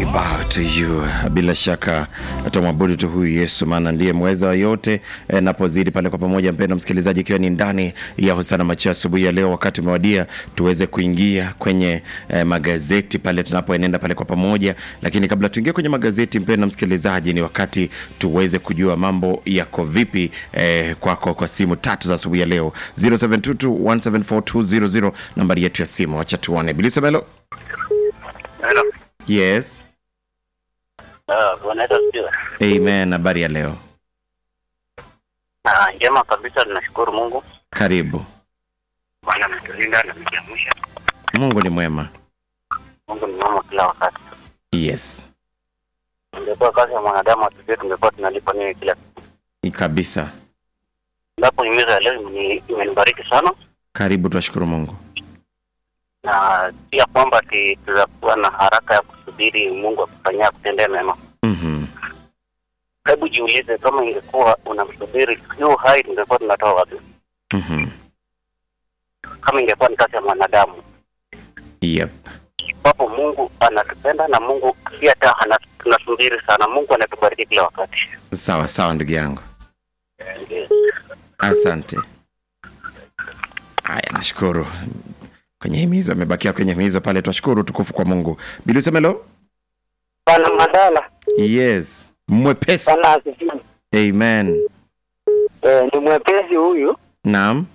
bow to you. Bila shaka tutamwabudu tu huyu Yesu, maana ndiye mweza wa yote. E, napozidi pale kwa pamoja, mpendo msikilizaji, ikiwa ni ndani ya Hosana Macho asubuhi ya leo, wakati umewadia tuweze kuingia kwenye e, magazeti pale tunapoenenda pale kwa pamoja. Lakini kabla tuingie kwenye magazeti, mpendo msikilizaji, ni wakati tuweze kujua mambo yako vipi e, kwako kwa simu tatu za asubuhi ya leo 0722174200 nambari yetu ya simu. Wacha tuone Bilisemelo. Hello. Yes. Ah, Bwana Yesu asifiwe. Amen. Habari ya leo, Ah, njema kabisa, tunashukuru Mungu. karibu. Bwana ametulinda na kutuamsha. Mungu ni mwema. Mungu ni mwema kila wakati. Yes, Ingekuwa kazi ya mwanadamu atujue tungekuwa tunalipa nini kila siku. Ni kabisa. Ndapo himizo ya leo imeni- imenibariki sana Karibu, twashukuru Mungu. na pia kwamba ati tutakuwa na haraka ya kusubiri Mungu akufanyia kutendea mema. Mhm. Hebu jiulize, kama ingekuwa unamsubiri yu hai, tungekuwa tunatoa wapi? Mhm. Kama ingekuwa ni kazi ya mwanadamu, Yep. ambapo Mungu anatupenda na Mungu si hata ana- tunasubiri sana. Mungu anatubariki kila wakati. Sawa sawa, ndugu yangu, asante. Haya, nashukuru kwenye himizo, amebakia kwenye himizo pale. Twashukuru, tukufu kwa Mungu. Bilisemelo. Bwana Mandala, Yes, mwepesi. Bwana asifiwe. Amen. Eh, ni mwepesi huyu, Naam.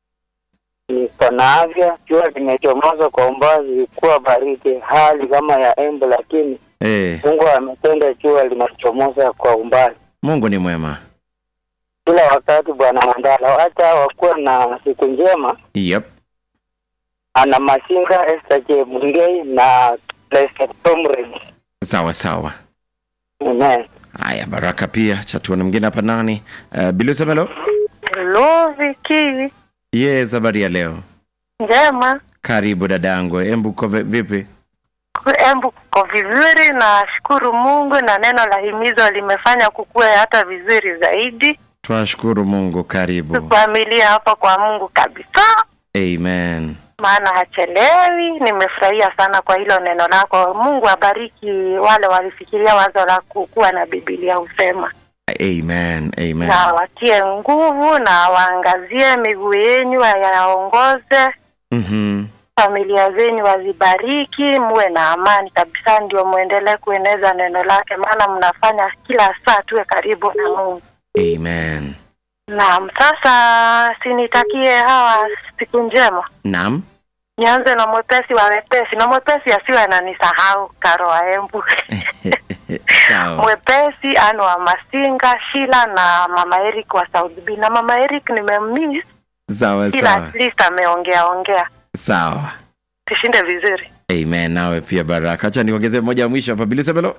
niko na afya, jua limechomoza kwa umbali, kuwa baridi, hali kama ya embe, lakini Eh, Mungu ametenda jua linachomoza kwa umbali Mungu ni mwema. kila wakati. Bwana Mandala, hata wakuwa na siku njema. Yep. Ana Masinga, Esther Chebungei na Blessed Comrade. Sawa sawa. Amen. Haya, baraka pia. Chatuone mwingine hapa nani? Uh, Bilisemelo. Hello Viki, Yes, habari ya leo. njema. Karibu dadangu, embu uko vi- vipi? Embu kuko vizuri, na shukuru Mungu na neno la himizo limefanya kukue hata vizuri zaidi. Twashukuru Mungu, karibu. Familia hapa kwa Mungu kabisa, Amen. maana hachelewi. Nimefurahia sana kwa hilo neno lako. Mungu abariki wale walifikiria wazo la kukuwa na Biblia husema, Amen. Amen. na watie nguvu na waangazie miguu yenyu, yaongoze Mhm. familia zenyu wazibariki, muwe na amani kabisa, ndio muendelee kueneza neno lake, maana mnafanya kila saa tuwe karibu na Mungu. Amen. Naam, sasa sinitakie hawa siku njema. Naam. Nianze na mwepesi wa wepesi, na mwepesi asiwe ananisahau Karo wa Embu Sawa. mwepesi Anu wa Masinga, Shila na mama Eric wa South B. Na mama Eric nimemiss, Sawa kila sawa. at least ameongea ongea. Sawa. Tushinde vizuri. Amen. Nawe pia baraka. Acha niongezee moja ya mwisho hapa. Bilisemelo.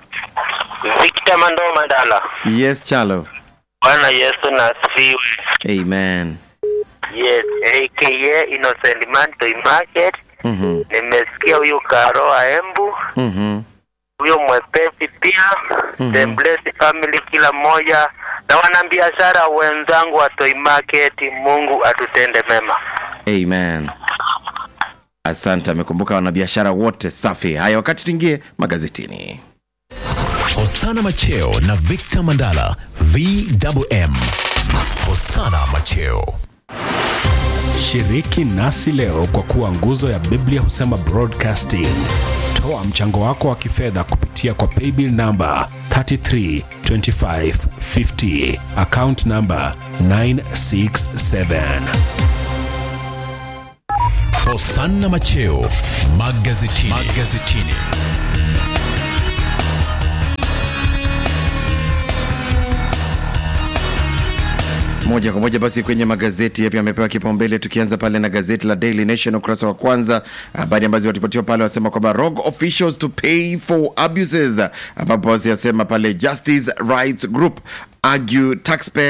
Victor Mando Mandala. Yes, Chalo. Bwana Yesu na asifiwe. Amen. Yes, aka Innocent Man Toy Market. Mhm. Nimesikia huyu Karo wa Embu, Mhm. huyo mwepesi pia, Mhm. the blessed family kila mmoja na wanabiashara wenzangu wa Toy Market, Mungu atutende mema. Amen. Asante, amekumbuka wanabiashara wote. Safi. Haya, wakati tuingie magazetini. Hosana Macheo na Victor Mandala VMM. Hosana Macheo. Shiriki nasi leo kwa kuwa nguzo ya Biblia husema broadcasting. Toa mchango wako wa kifedha kupitia kwa paybill namba 332550 account namba 967. Hosana Macheo magazetini. magazetini. moja kwa moja basi kwenye magazeti yapi amepewa kipaumbele tukianza pale na gazeti la Daily Nation ukurasa wa kwanza habari ambazo walipatiwa pale wasema kwamba rogue officials to pay for abuses ambapo basi yasema pale justice rights group argue taxpayer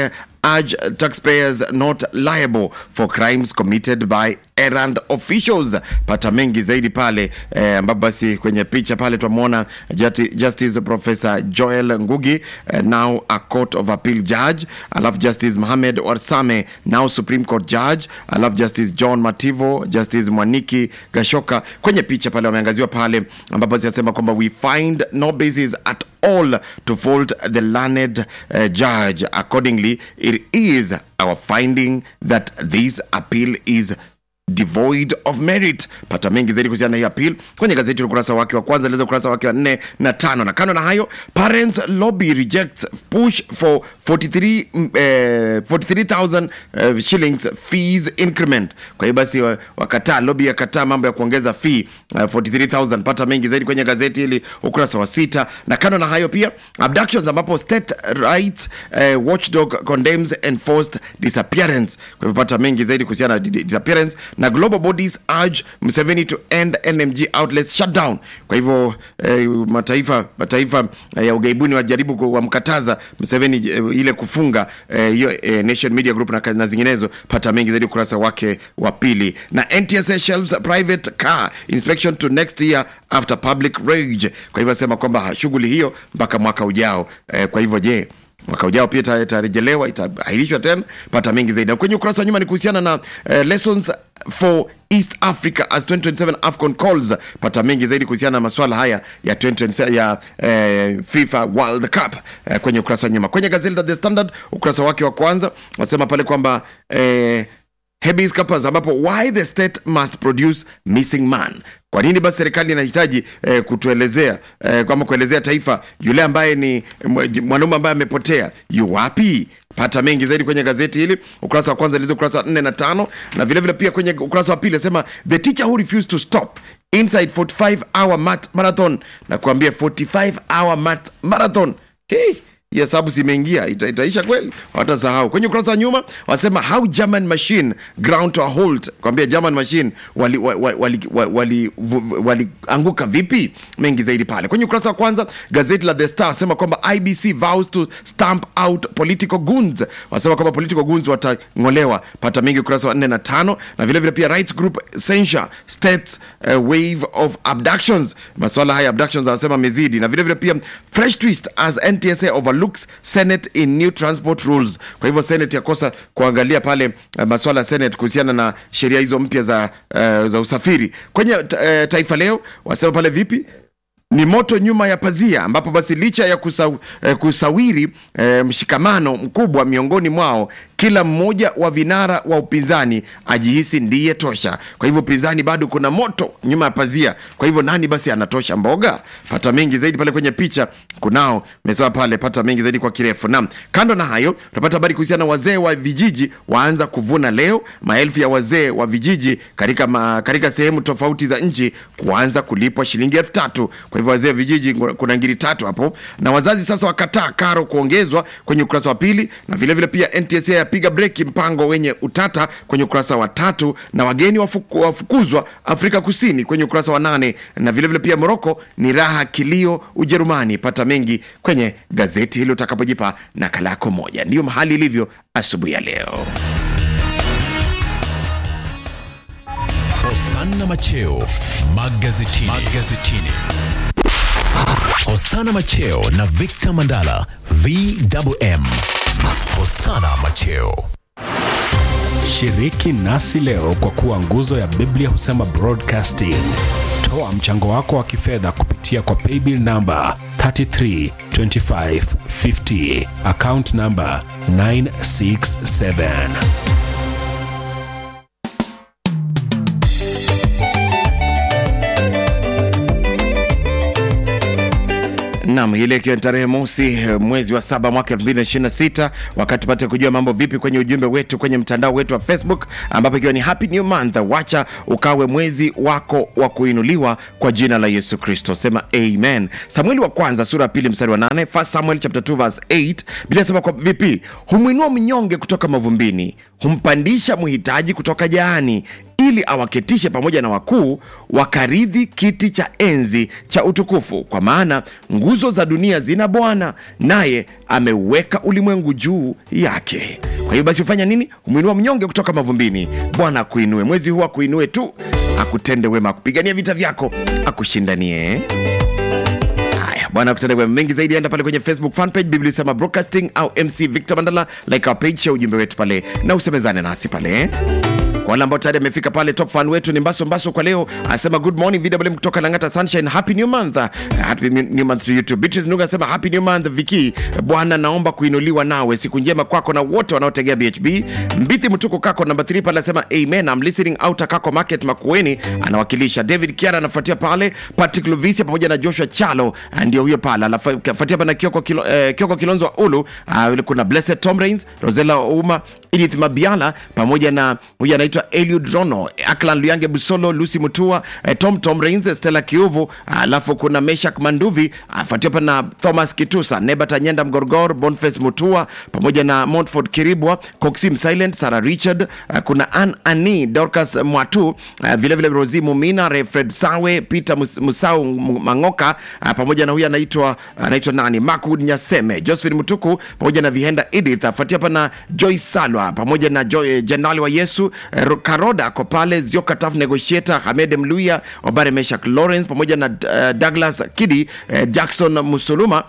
urge taxpayers not liable for crimes committed by errand officials. Pata mengi zaidi pale eh, ambapo basi kwenye picha pale tunamwona Justi- Justice Professor Joel Ngugi eh, now a Court of Appeal judge, alafu Justice Mohamed Warsame now Supreme Court judge, alafu Justice John Mativo, Justice Mwaniki Gashoka kwenye picha pale wameangaziwa pale ambapo basi anasema kwamba we find no basis at all to fault the learned uh, judge. Accordingly, it is our finding that this appeal is devoid of merit. Pata mengi zaidi kuhusiana na hii appeal kwenye gazeti la ukurasa wake wa kwanza, leza ukurasa wake wa nne na tano. Na kando na hayo, parents lobby rejects push for 43 mm, eh, 43,000 eh, shillings fees increment. Kwa hiyo basi wa- wakataa, lobby yakataa mambo ya kuongeza fee uh, 43,000. Pata mengi zaidi kwenye gazeti hili ukurasa wa sita. Na kando na hayo pia abductions, ambapo state rights eh, watchdog condemns enforced disappearance. Kwa hivyo pata mengi zaidi kuhusiana na di- disappearance na global bodies urge Museveni to end NMG outlets shutdown. Kwa hivyo eh, mataifa mataifa eh, ya ugaibuni wajaribu ku- wamkataza Museveni eh, ile kufunga eh, hiyo eh, Nation Media Group na, na zinginezo. Pata mengi zaidi ukurasa wake wa pili. Na NTSA shelves private car inspection to next year after public rage. Kwa hivyo asema kwamba shughuli hiyo mpaka mwaka ujao. Eh, kwa hivyo je mwaka ujao pia ita- itarejelewa itaahirishwa tena pata mengi zaidi Na kwenye ukurasa wa nyuma ni kuhusiana na uh, lessons for east africa as 2027 afcon calls pata mengi zaidi kuhusiana na maswala haya ya 2027 ya eh, fifa world cup eh, kwenye ukurasa wa nyuma kwenye gazeti la the standard ukurasa wake wa kwanza wasema pale kwamba eh, habeas corpus ambapo why the state must produce missing man kwa nini basi serikali inahitaji eh, kutuelezea eh, kama kuelezea taifa yule ambaye ni mw- mwanaume ambaye amepotea yu wapi pata mengi zaidi kwenye gazeti hili ukurasa wa kwanza lizo ukurasa wa nne na tano na vilevile vile pia kwenye ukurasa wa pili asema the teacher who refused to stop inside 45 hour mat marathon na kuambia 45 hour mat marathon hey, hii hesabu zimeingia ita, itaisha kweli watasahau kwenye ukurasa wa nyuma wasema how german machine ground to a halt kwambia german machine walianguka wali, wali, wali, wali, wali walianguka vipi mengi zaidi pale kwenye ukurasa wa kwanza gazeti la the star wasema kwamba ibc vows to stamp out political goons wasema kwamba political goons watang'olewa pata mengi ukurasa wa 4 na tano na vilevile vile pia rights group censure states uh, wave of abductions maswala haya abductions wanasema mezidi na vilevile vile pia fresh twist as ntsa overlooks senate in new transport rules kwa hivyo senate yakosa kuangalia pale uh, maswala ya senate kuhusiana na sheria hizo mpya za, uh, za usafiri kwenye ta, uh, taifa leo wasema pale vipi ni moto nyuma ya pazia ambapo basi licha ya kusa, eh, kusawiri eh, mshikamano mkubwa miongoni mwao kila mmoja wa vinara wa upinzani ajihisi ndiye tosha kwa hivyo upinzani bado kuna moto nyuma ya pazia kwa hivyo nani basi anatosha mboga pata mengi zaidi pale kwenye picha kunao mesema pale pata mengi zaidi kwa kirefu nam kando na hayo utapata habari kuhusiana na wazee wa vijiji waanza kuvuna leo maelfu ya wazee wa vijiji katika, ma, katika sehemu tofauti za nchi kuanza kulipwa shilingi elfu tatu kwa hivyo wazee wa vijiji kuna ngiri tatu hapo na wazazi sasa wakataa karo kuongezwa kwenye ukurasa wa pili na vilevile vile pia ntsa yapiga breki mpango wenye utata kwenye ukurasa wa tatu na wageni wafuku, wafukuzwa afrika kusini kwenye ukurasa wa nane na vilevile vile pia moroko ni raha kilio ujerumani pata mengi kwenye gazeti hili utakapojipa nakala yako moja ndiyo mahali ilivyo asubuhi ya leo Hosanna Macheo magazetini. magazetini. Hosanna Macheo na Victor Mandala VMM. Hosanna Macheo. Shiriki nasi leo kwa kuwa nguzo ya Biblia husema broadcasting. Toa mchango wako wa kifedha kupitia kwa paybill namba 332550 account namba 967. Nam, hii leo ikiwa ni tarehe mosi eh, mwezi wa saba mwaka 2026 wakati tupate kujua mambo vipi kwenye ujumbe wetu kwenye mtandao wetu wa Facebook, ambapo ikiwa ni happy new month, wacha ukawe mwezi wako wa kuinuliwa kwa jina la Yesu Kristo, sema amen. Samueli wa kwanza sura ya pili mstari wa 8, First Samuel chapter 2 verse 8, Biblia inasema kwa vipi, humwinua mnyonge kutoka mavumbini, humpandisha mhitaji kutoka jaani, ili awaketishe pamoja na wakuu wakaridhi kiti cha enzi cha utukufu kwa maana nguzo za dunia zina bwana naye ameuweka ulimwengu juu yake kwa hiyo basi hufanya nini humwinua mnyonge kutoka mavumbini bwana akuinue mwezi huu akuinue tu akutende wema akupigania vita vyako akushindanie haya bwana kutenda wema mengi zaidi enda pale kwenye facebook fanpage biblia sema broadcasting au mc victor mandala like our page share ujumbe wetu pale na usemezane nasi pale kwa wale ambao tayari amefika pale top fan wetu ni mbaso mbaso kwa leo anasema good morning vwm kutoka langata sunshine happy new month uh, happy new month to you too beatrice nuga anasema happy new month viki bwana naomba kuinuliwa nawe siku njema kwako na wote wanaotegea bhb mbithi mtuko kako namba 3 pale anasema amen I'm listening out kako market makueni anawakilisha david kiara anafuatia pale patrick luvisia pamoja na joshua chalo ah, ndio huyo pale anafuatia pale na kioko, kilo, eh, kioko kilonzo wa ulu uh, kuna blessed tom rains rosela uma edith mabiala pamoja na huyu anaitwa eliud rono aklan luyange busolo lucy mutua eh, tom tom rains stella kiuvu alafu kuna meshak manduvi afuatia pa na thomas kitusa nebat anyenda mgorgor bonface mutua pamoja na montford kiribwa coxim silent sarah richard uh, kuna an ani dorcas mwatu uh, vilevile rosi mumina refred sawe peter Mus- musau M- mangoka uh, pamoja na huyu anaitwa anaitwa nani makwood nyaseme josephine mutuku pamoja na vihenda edith afuatia pa na joy salwa pamoja na jo, eh, jenerali wa yesu eh, Ro- karoda ako pale zioka taf negotiator hamed mluya obare meshak lawrence pamoja na uh, douglas kidi eh, jackson musuluma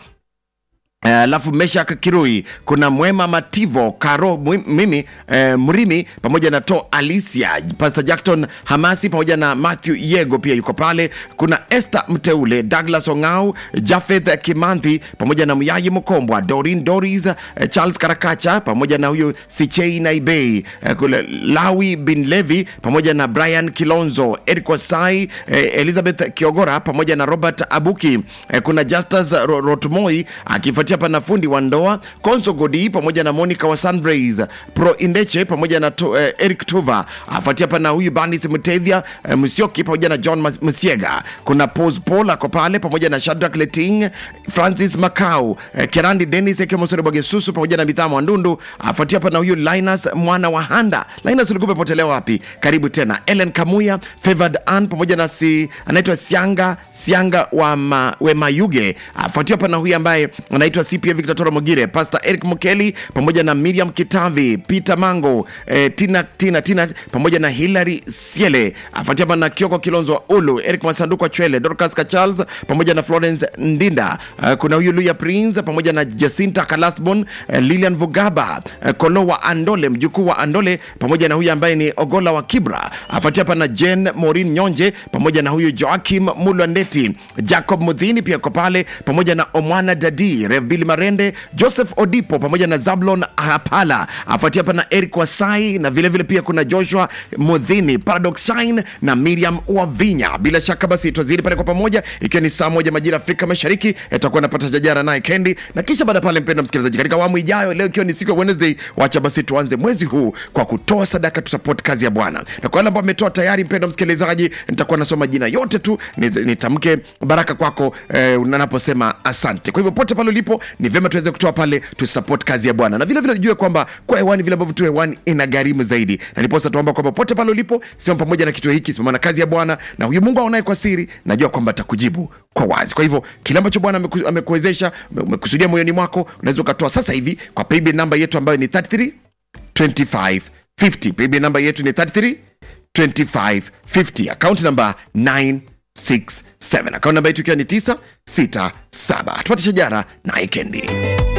Eh, alafu uh, meshak kirui kuna mwema mativo karo mwi- mimi uh, mrimi pamoja na to alicia pastor jackton hamasi pamoja na matthew yego pia yuko pale kuna este mteule douglas ongau jafeth kimanthi pamoja na myayi mkombwa dorin doris uh, charles karakacha pamoja na huyu sichei naibei uh, kule lawi bin levi pamoja na brian kilonzo eric wasai uh, elizabeth kiogora pamoja na robert abuki uh, kuna justus Ro- rotmoi akifuatia pa na fundi wa ndoa konso godi pamoja na monica wa sunrays pro indeche pamoja na to, eh, eric tuva afuatia pa na huyu bandis mtethia eh, msioki pamoja na john Mas- msiega kuna pos paul ako pale pamoja na shadrak leting francis macau eh, kerandi denis ekemosore bwagesusu pamoja na bidhaa mwandundu afuatia pa na huyu linus mwana wa handa linus ulikuwa umepotelea wapi karibu tena ellen kamuya favored an pamoja na si anaitwa sianga sianga wa ma, wemayuge afuatia pa na huyu ambaye anaitwa cpa victor toro mogire pastor eric mukeli pamoja na miriam kitavi peter mango eh, tina tina tina pamoja na hilary siele afuatia pa na kioko kilonzo wa ulu eric masanduku wa chwele dorcas kachals pamoja na florence ndinda uh, kuna huyu luya prince pamoja na jacinta kalasbon uh, lilian vugaba uh, kolo wa andole mjukuu wa andole pamoja na huyu ambaye ni ogola wa kibra afuatia pa na jen morin nyonje pamoja na huyu joakim mulwandeti jacob mudhini pia ko pale pamoja na omwana dadi revbili marende joseph odipo pamoja na zablon hapala afuatia pa na eric wasai na vilevile vile pia kuna joshua mudhini paradox shine na miriam wavinya bila shaka basi twazidi pale kwa pamoja ikiwa ni saa moja majira afrika mashariki itakuwa napata jajara naye kendi na kisha baada ya pale mpenda msikilizaji katika awamu ijayo leo ikiwa ni siku ya wednesday wacha basi tuanze mwezi huu kwa kutoa sadaka tusupport kazi ya bwana na kwa wale ambao ametoa tayari mpenda msikilizaji nitakuwa nasoma jina yote tu nit- nitamke baraka kwako eh, nanaposema asante kwa hivyo pote pale ulipo ni vyema tuweze kutoa pale tusupport kazi ya bwana na vile vile ujue kwamba kwa hewani vile ambavyo tu hewani ina gharimu zaidi na niposa tuomba kwamba pote pale ulipo sema pamoja na kituo hiki simama na kazi ya bwana na huyu mungu aonaye kwa siri najua kwamba atakujibu kwa wazi kwa hivyo kile ambacho bwana ameku- amekuwezesha umekusudia moyoni mwako unaweza ukatoa sasa hivi kwa paybill namba yetu ambayo ni 33 25 50 paybill namba yetu ni 33 2550 account namba 967 account namba yetu ikiwa ni 967 tupate shajara na ikendi